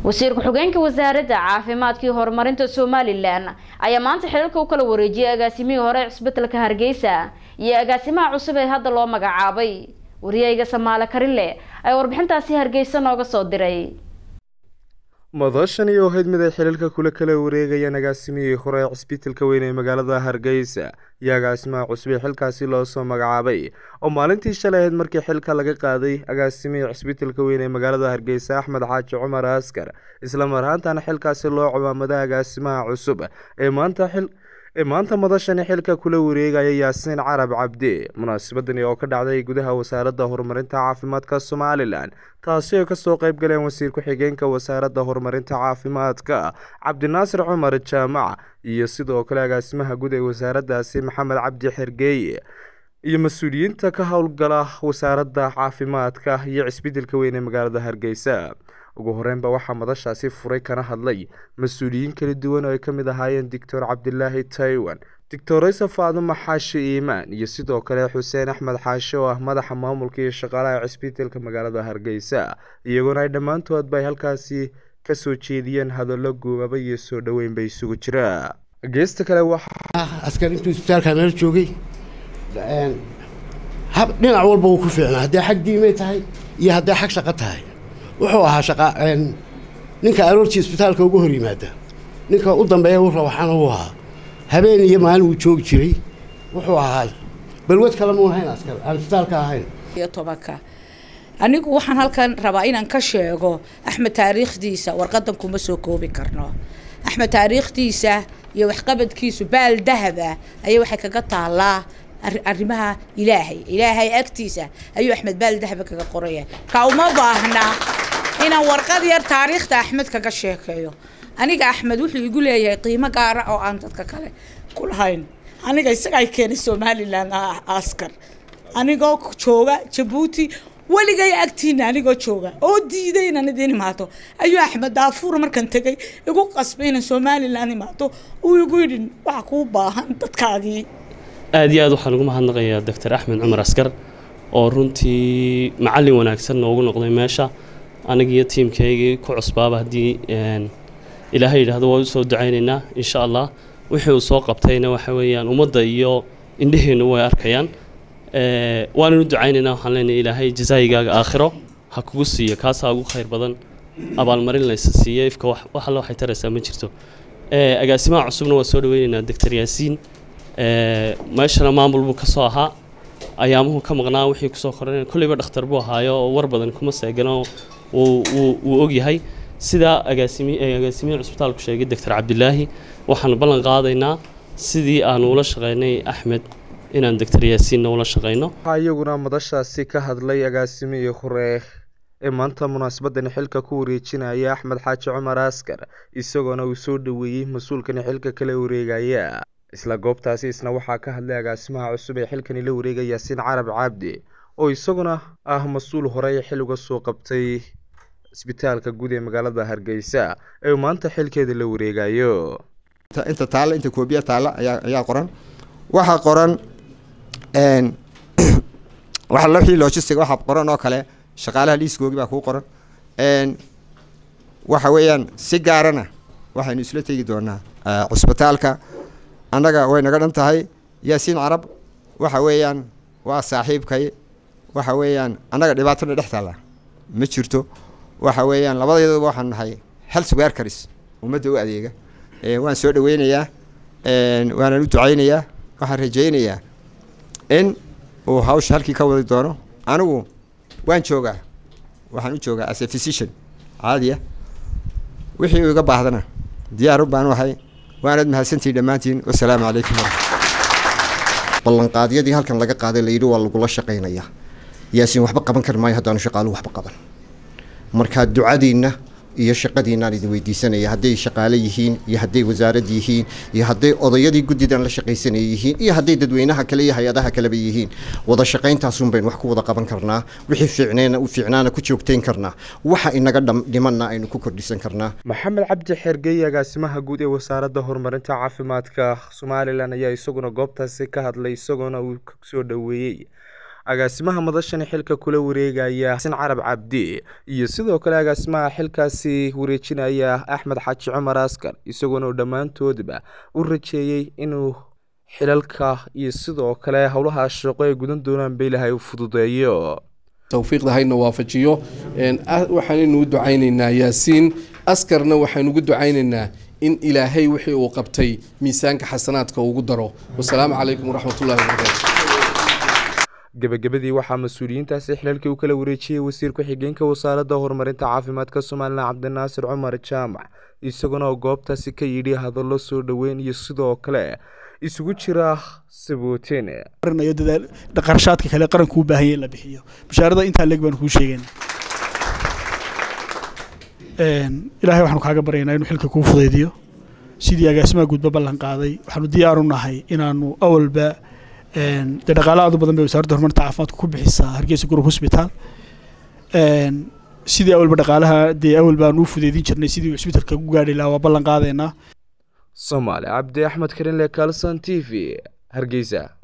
wasiir ku-xigeenka wasaaradda caafimaadka iyo horumarinta somalilan ayaa maanta xilalka u kala wareejiyay agaasimihii hore cisbitalka hargeysa iyo agaasimaha cusub ee hadda loo magacaabay wariyayga samaale karile ayaa warbixintaasi hargeysa nooga soo diray madashan iyo ahayd mid ay xilalka kula kala wareegayaan agaasimihii hore ee cisbitalka weyn ee magaalada hargeysa iyo agaasimaha cusub ee xilkaasi loo soo magacaabay oo maalintii shalay ahayd markii xilka laga qaaday agaasimihii cisbitalka weyn ee magaalada hargeysa axmed xaaji cumar askar isla mar ahaantana xilkaasi loo ciwaamaday agaasimaha cusub ee maanta xil ee maanta madashani xilka kula wareegaya yaasiin carab cabdi munaasabadani oo ka dhacday gudaha wasaaradda horumarinta caafimaadka somalilan taasi oo kasoo qeyb galeen wasiir ku-xigeenka wasaaradda horumarinta caafimaadka cabdinaasir cumar jaamac iyo sidoo kale agaasimaha guud ee wasaaraddaasi maxamed cabdi xergeeye iyo mas-uuliyiinta ka howlgala wasaaradda caafimaadka iyo cisbitalka weyn ee magaalada hargeysa ugu horeynba waxaa madashaasi furay kana hadlay mas-uuliyiin kala duwan oo ay ka mid ahaayeen doctor cabdilaahi taiwan doctor isa faadumo xaashi iimaan iyo sidoo kale xuseen axmed xaashi oo ah madaxa maamulka iyo shaqaalaha cisbitalka magaalada hargeysa iyaguna ay dhammaantoodba ay halkaasi kasoo jeediyeen hadallo guubaba iyo soo dhoweyn bay isugu jira geesta kale waxaa askar intuu isbitaalka nala joogay dhinac walba wuu ku fiicnaa haddee xag diimay tahay iyo haddee xag shaqo tahay wuxuu ahaa shaqa ninka aroortii isbitaalka uga hor yimaada ninka u dambeeya u rawaxana uu ahaa habeen iyo maalin wuu joogi jiray wuxuu ahaa balwad kale muun hayn askar aan isbitaalka ahayn iyo tobanka anigu waxaan halkan rabaa inaan ka sheego axmed taariikhdiisa warqadan kuma soo koobi karno axmed taariikhdiisa iyo waxqabadkiisu baal dahaba ayay waxay kaga taallaa arrimaha ilaahay ilaahay agtiisa ayuu axmed baal dahaba kaga qoraya ka uma baahna inaan warqad yar taariikhda axmed kaga sheekeeyo aniga axmed wuxuu igu leeyahay qiimo gaara oo aan dadka kale ku lahayn aniga isaga ay keenay somalilan askar anigoo jooga jabuuti weligay agtiina anigoo jooga oo diiday inaan idiin imaato ayuu axmed daafuur markan tegay igu qasbay inaan somalilan imaato uu igu yidhi waxa kuu baahan dadkaagii aad iyo aad waxaan ugu mahadnaqayaa doctor axmed cumar askar oo runtii macallin wanaagsan noogu noqday meesha anigiiyo tiimkaygii ku cusbaaba haddii ilaahay yidhaahdo waa usoo ducaynaynaa insha allah wixii uu soo qabtayna waxa weeyaan ummadda iyo indhaheennu way arkayaan waanan u ducaynaynaa waxaan leenahay ilaahay jazaayigaaga aakhiro ha kugu siiyo kaasaa ugu khayr badan abaalmarin laysa siiyo ifka wax alle waxay taraysaa ma jirto agaasimaha cusubna waa soo dhaweynaynaa doctor yaasiin meeshana maamul buu kasoo ahaa ayaamuhu ka maqnaa wixii kusoo koran kolleyba dhakhtar buu ahaayo oo war badan kuma seegano wuu ogyahay sidaa agaasimi agaasimihii cusbitaalku sheegay doctor cabdilaahi waxaanu ballan qaadaynaa sidii aanu ula shaqeynay axmed inaan doctor yaasiinna ula shaqeyno waxaa iyaguna madashaasi ka hadlay agaasimihii hore ee maanta munaasabadani xilka ku wareejinaya axmed xaaji cumar askar isagoona uu soo dhoweeyey mas-uulkani xilka kala wareegaya isla goobtaasi isna waxaa ka hadlay agaasimaha cusub ee xilkani la wareegaya yaasiin carab cabdi oo isaguna ah mas-uul horey xil uga soo qabtay isbitaalka guud ee magaalada hargeysa ee maanta xilkeeda la wareegayo inta taalla inta koobiya taalla ayaa ayaa qoran waxaa qoran waxa looxii logistic waxaa qoran oo kale shaqaalaha liiskoogi baa kuu qoran waxa weeyaan si gaarana waxaynu isla tegi doonaa cusbitaalka annaga way naga dhan tahay yaasiin carab waxa weeyaan waa saaxiibkay waxa weeyaan annaga dhibaatona dhex taalla ma jirto waxa weeyaan labadeedaba waxaan nahay health workers ummadda u adeega waan soo dhaweynayaa waanaan u ducaynayaa waxaan rajaynayaa in uu hawsha halkii ka wadi doono anigu waan joogaa waxaan u joogaa as a physician caadiya wixii uu iga baahdana diyaar u baan ahay waanaad mahadsantihin dhammaantiin wasalaamu calaykum ballanqaadyadii halkan laga qaaday layidhi waa lagula shaqaynayaa yaasiin waxba qaban kari maayo haddaanu shaqaaluhu waxba qaban marka ducadiinna iyo shaqadiinaan idin weydiisanaya hadday shaqaale yihiin iyo hadday wasaarad yihiin iyo hadday odayadii guddidan la shaqaysanaya yihiin iyo hadday dadweynaha kale iyo hay-adaha kaleba yihiin wada shaqayntaasun baynu wax ku wada qaban karnaa wixii fiicneena u fiicnaana ku joogtayn karnaa waxa inaga dhimanna aynu ku kordhisan karnaa maxamed cabdi xergeeye agaasimaha guud ee wasaaradda horumarinta caafimaadka somalilan ayaa isaguna goobtaasi ka hadlay isagoona uu soo dhoweeyey agaasimaha madashani xilka kula wareegaya xasan carab cabdi iyo sidoo kale agaasimaha xilkaasi wareejinaya axmed xaaji cumar askar isagoona uu dhammaantoodba u rajeeyey inuu xilalka iyo sidoo kale howlaha shaqo ay gudan doonaan ba ilaahay u fududeeyo towfiiqda hayna waafajiyo waxaanaynu u ducaynaynaa yaasiin askarna waxaynu ugu ducaynaynaa in ilaahay wixii uu qabtay miisaanka xasanaadka ugu daro wasalaamu calaykum waraxmatullahi wabarakaatu gebagabadii waxaa mas-uuliyiintaasi xilalkii u kala wareejiyey wasiir ku-xigeenka wasaaradda horumarinta caafimaadka somalilan cabdinaasir cumar jaamac isaguna oo goobtaasi ka yidhi hadallo soo dhoweyn iyo sidoo kale isugu jira sabooteen qarashaadka kale qaranku u baahan yahay in la bixiyo bashaarada intaa leeg baanu kuu sheegayna ilaahay waxaanu kaaga baryaynaa inuu xilka kuu fudaydiyo sidii agaasimaha guudba ballan qaaday waxaanu diyaaru nahay inaanu awalba dee dhaqaala aad u badan bay wasaaradda horumarinta caafimaadka ku bixisaa hargeysa group hospital sidii awalba dhaqaalaha dee awal baanu u fudeydin jirnay sidii cisbitalka ugu gaadhi lahaa waa ballan qaadaynaa soomaali cabdi axmed karinle kalson t v hargeysa